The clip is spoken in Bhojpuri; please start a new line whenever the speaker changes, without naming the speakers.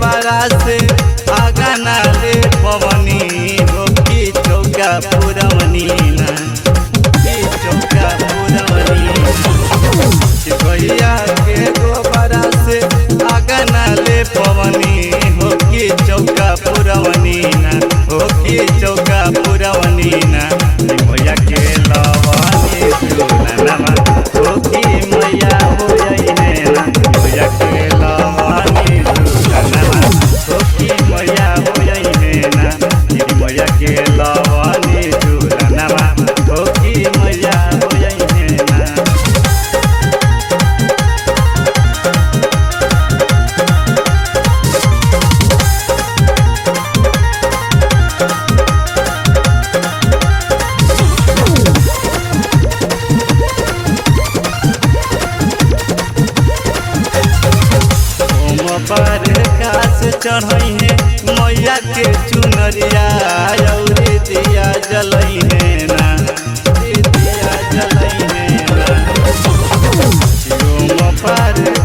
गोबरा से आगा नाले पवनी हो की चौका पुरवनी ना की चौका पुरवनी भैया के गोबरा से आगा नाले पवनी हो की चौका पुरवनी ना हो की चौका पुरवनी ना भैया के लवनी चूलनमा हो की मैया हो जइने ना भैया के लवनी चूलनमा हो की मैया हो जइने ना भैया के लवनी चूलनमा हो की मैया हो जइने ना ओम पर कास चढ़ई है मैया के चुनरिया औरी दिया जलई है ना दिया जलई है ना ओम पर